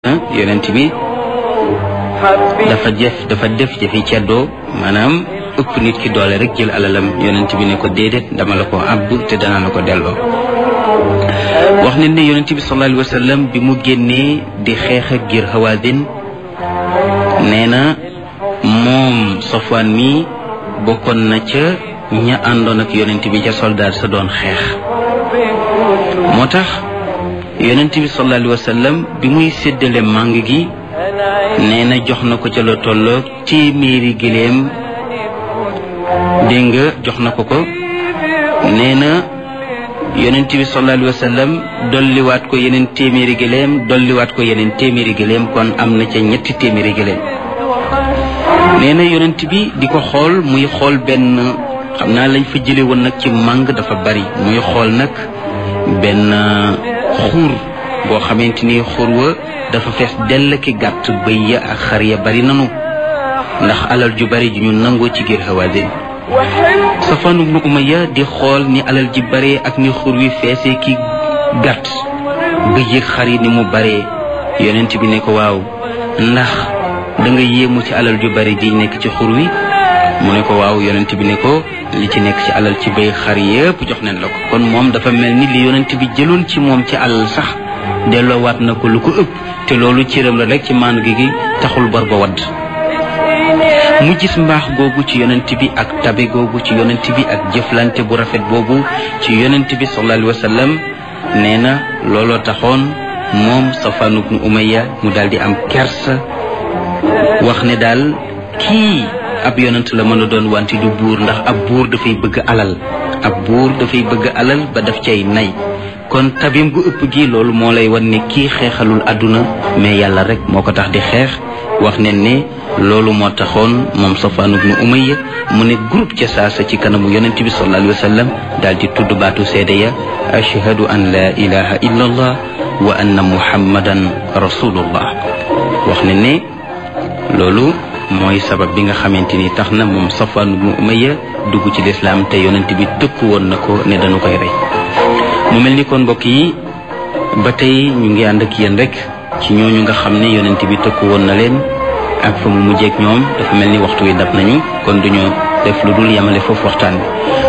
yonent bi dafa jëf dafa def jëfi ceddoo maanaam ëpp nit ki doole rek jël alalam yonent bi ne ko déedéet dama la ko àbb te danaa la ko delloo wax ne ne yonent bi sallallahu alayhi wa sallam bi mu génnee di xeex ak ngir Hawaazin nee na moom Safwaan mi bokkoon na ca ña àndoon ak yonent bi ca soldaar sa doon xeex moo tax yonent bi sallallahu alayhi wa sallam bi muy séddale màng gi nee na jox na ko ca la tolloog téeméeri giléem dégg nga jox na ko ko nee na yonent bi sallallahu alayhi wa sallam dolliwaat ko yeneen téeméeri giléem dolliwaat ko yeneen téeméeri giléem kon am na ca ñetti téeméeri giléem nee na yonent bi di ko xool muy xool benn xam naa lañ fa jële woon nag ci màng dafa bari muy xool nag benn xuur boo xamante ni xuur wa dafa fees dell ki gàtt bëy ya ak xar ya bari nanu ndax alal ju bari ju ñu nangoo ci giir Hawaazin Safwaan ibnu Umayya di xool ni alal ji bare ak ni xuur wi feesee ki gàtt bëy ak xar yi ni mu bare yonent bi ne ko waaw ndax da nga yéemu ci alal ju bari ji nekk ci xur wi mu ne ko waaw yonent bi ne ko li ci nekk ci alal ci bay xar yépp jox nañ la ko kon moom dafa mel ni li yonent bi jëloon ci moom ci alal sax delloowaat na ko lu ko ëpp te loolu cëram la rek ci maanu gi gi taxul bor ba wadd mu gis mbaax googu ci yonent bi ak tabe googu ci yonent bi ak jëflante bu rafet boobu ci yonent bi sallallahu alayhi wa sallam nee na looloo taxoon moom Safwaan ibnu Umayya mu daal di am kersa wax ne daal kii ab yonent la mën a doon wante du buur ndax ab buur dafay bëgg alal ab buur dafay bëgg alal ba daf cay nay kon tabim gu ëpp gi loolu moo lay wan ne kii xeexalul àdduna mais yàlla rek moo ko tax di xeex wax ne ne loolu moo taxoon moom Safwaan ibnu Umayya mu ne groupe ca saasa ci kanamu yonent bi sallallahu alayhi wa sallam daal di tudd baatu seede ya ashhadu an la ilaha illa allah wa anna muhammadan rasulullah wax ne ne loolu mooy sabab bi nga xamante ni tax na moom Safwaan ibnu Umayya dugg ci lislaam te yonent bi tëkku woon na ko ne dañu koy rey mu mel ni kon mbokk yi ba tey ñu ngi ànd ak yéen rek ci ñooñu nga xam ne yonent bi tëkku woon na leen ak fa mu mujjeek ñoom dafa mel ni waxtu wi dab nañu kon duñu def lu dul yamale foofu waxtaan bi